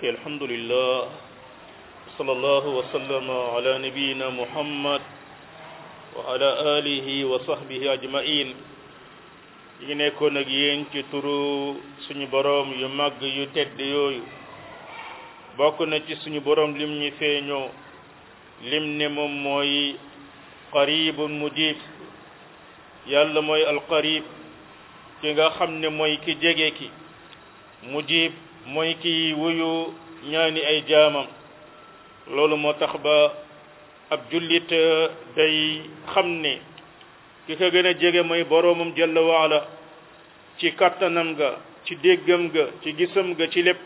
الحمد لله صلى الله وسلم على نبينا محمد وعلى آله وصحبه أجمعين yi ngi nekkoon ak yéen ci turu suñu boroom yu màgg yu tedd yooyu bokk na ci suñu boroom lim ñi feeñoo lim ne moom mooy qaribun mujib yàlla mooy alqarib ki nga xam ne mooy ki jege ki mujib mooy ki wuyu ñaani ay jaamam loolu moo tax ba ab jullit day xam ne ki ko gën a jege mooy boroomam jalla waala ci kattanam ga ci déggam ga ci gisam ga ci lépp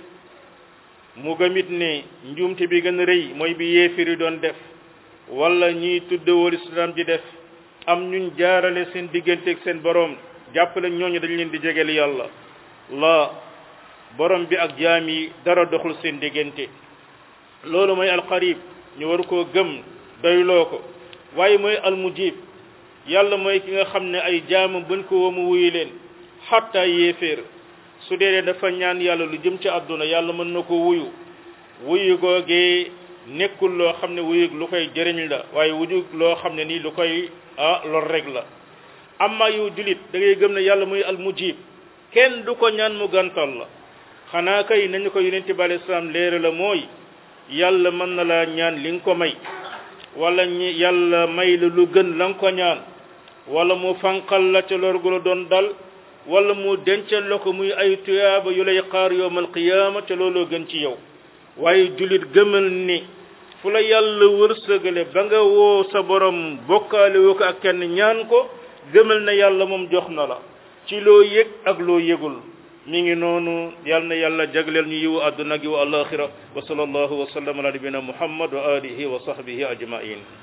mu gëmit ne njuumte bi gën a rëy mooy bi yéefiri doon def wala ñiy tuddewul islam di def am ñuñ jaarale seen digganteeg seen boroom jàppale ñooñu dañ leen di jegeel yàlla la borom bi ak jaam yi dara doxul seen diggante loolu mooy alqarib ñu war koo gëm doyloo ko waaye mooy almujib yàlla mooy ki nga xam ne ay jaamam buñ ko woo mu wuyu leen xatta yéeféer su dee dafa ñaan yàlla lu jëm ci àdduna yàlla mën na ko wuyu wuyu googee nekkul loo xam ne wuyu lu koy jëriñ la waaye wuyu loo xam ne nii lu koy ah lor rek la amma yow julit da ngay gëm ne yàlla muy almujib kenn du ko ñaan mu gantal la xanaa kay nañu ko yonente bi alayhi salaam léere la mooy yàlla mën na laa ñaan li nga ko may wala ñi yàlla may la lu gën la nga ko ñaan wala mu fanqal la ca lor gu la doon dal wala mu dencal la ko muy ay tuyaaba yu lay xaar yowmal qiyaama te looloo gën ci yow waaye jullit gëmal ni fu la yàlla wërsëgale ba nga woo sa borom bokkaale woo ko ak kenn ñaan ko gëmal na yàlla moom jox na la ci loo yëg ak loo yëgul mi ngi noonu yal na yàlla jagleel ñu yiwu àdduna gi wa alaxira wa sallallahu wa sallam ala nabina muhammad wa alihi wa sahbihi ajmain